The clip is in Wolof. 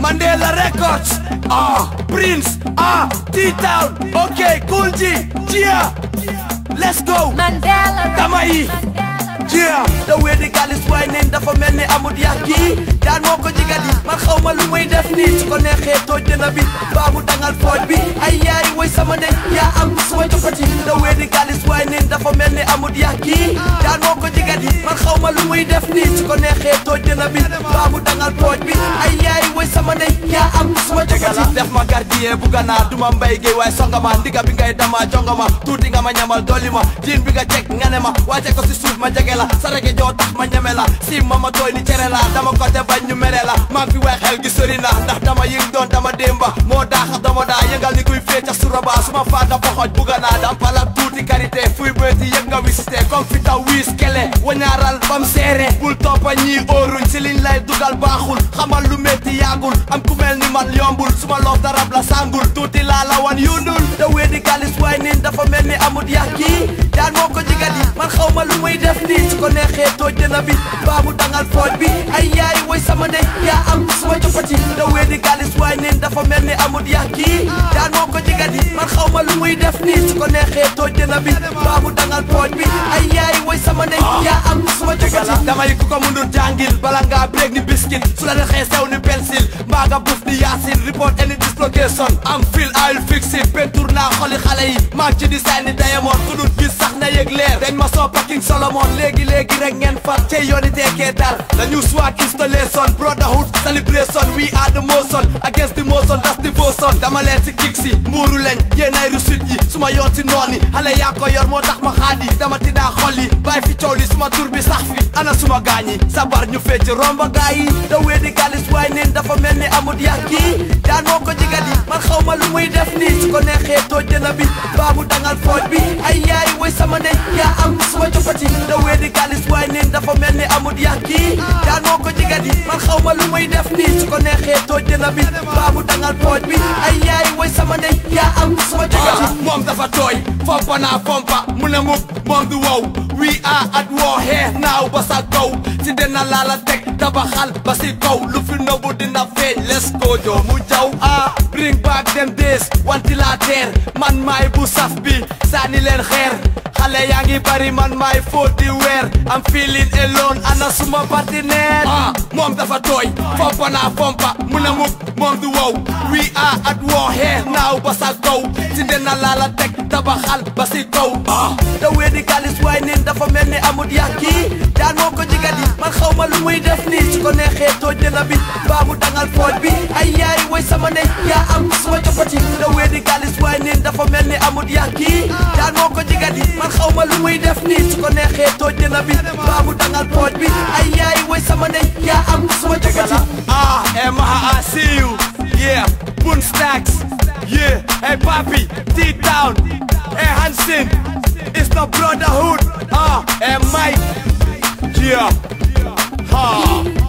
Mandela Records ah Prince ah T-Town ok Cool G Gia let's go Mandela dama yi Gia da wedi galis waaye neen dafa mel ni amut yàq yi daan moo ko jigat yi man xaw ma lu muy def nii su ko neexee tooj dina bi baa mu dangal fooj bi ay yaay woy sama ndey yaa am suma jopati da wedi galis waaye neen dafa mel ni amut yàq yi daan moo ko jigat yi man xaw ma lu muy def nii su ko neexee tooj dina bi baa mu dangal fooj bi ay yaay woy sama ndey yaa am suma jopati def ma gardien bu ganaar duma mbay géey waaye songa ma ndiga bi ngay dama jonga ma tuuti nga ma ñamal dolli ma jiin bi nga jekk nga ne ma wàcce ko si suuf ma jege la sarage joo tax ma ñeme la si ma ma tooy ni cere la dama ko te bañ ñu mere la maa ngi fi weex xel gi sori na ndax dama yëng doon dama démba moo daaxa dama daa yëngal ni kuy fee ca suraba suma faata poxoj bugga naa dam pala tuuti karité fuy bëti yëg nga wisité comme fi taw wiis kele wañaaral bam seere bul toppa ñii óoruñ si liñ lay dugal baaxul xamal lu metti yaagul am ku mel ni man yombul suma loof darab la sangul tuuti laa la wan yundul da wedi galis waay niin dafa mel ni amut yàq yi daan moo ko jigat yi man xaw ma lu muy def nii su ko neexee tooj dina bi baa mu dangal fooj bi ay yaay woy sama ndey yaa am suma jopati da wedi galis waay niin dafa mel ni amut yàq yi daan moo ko jigat yi man xaw ma lu muy def nii su ko neexee tooj dina bi baa mu dangal fooj bi ay yaay woy sama ndey yaa am suma jopati damay ku ko mundur jàngil bala ngaa break ni biscuit su la dexee sew ni pensil mbaa nga buf ni yaasin report any dislocation am fil I'll fix it pentour naa xoli xale yi maa ci design ni diamond ku dul gis sax na yëg leer dañ ma soo packing Solomon léegi léegi rek ngeen fat cey yooni teekee dal the new swag installation brotherhood celebration we are the motion against the motion that's devotion dama leen si kick si mbuuru leñ yéen ay rusit yi suma yoon si noon yi xale yaa ko yor moo tax ma xaadi dama tiddaa xol yi bàyyi fi coow li suma tur bi sax fi ana suma gaañ yi sabar ñu fecc romba gaay yi da wedi galis waay neen dafa mel ni amut yàq yi daan moo ko jigat yi man xaw ma lu muy def nii su ko neexee tooj dina bi baa mu dangal fooj bi ay yaay woy sama ndey yaa am suma jopati da wedi galis waay neen dafa mel ni amut yàq yi daan moo ko jigat yi man xaw ma lu muy def nii su ko neexee tooj dina bi baa mu dangal fooj bi ay yaay woy sama ndey yaa am suma jopati moom dafa tooy fompa naa fompa mu ne muk moom du wow we are at war here now ba sa kaw si dina laala teg tabaxal ba si kaw lu fi nëbbu dina feeñ let's go joo mu jaw ah bring back them days ventilateur man maay bu saf bi sànni leen xeer xale yaa ngi bari man maay fóot di weer am feeling alone ana suma partenaire ah moom dafa tooy fompa naa fompa mu ne muk moom du wow we are at war here now ba sa kaw si dina laala teg tabaxal ba si kaw ah da wedi galis waay niin dafa mel ni amut yàq yi daan moo ko jigat yi man xaw ma lu muy def nii su ko neexee tooj dina bi baa mu dangal fooj bi ay yaay woy sama ndey yaa am suma jopati da wedi galis waay niin dafa mel ni amut yàq yi daan moo ko jigat yi man xaw ma lu muy def nii su ko neexee tooj dina bi baa mu dangal fooj bi ay yaay woy sama ndey yaa am suma jopati ah eh maha I see you yeah Boon Stacks yeah hey papi T-Town hey Hansin it's the brotherhood ah hey Mike yeah ha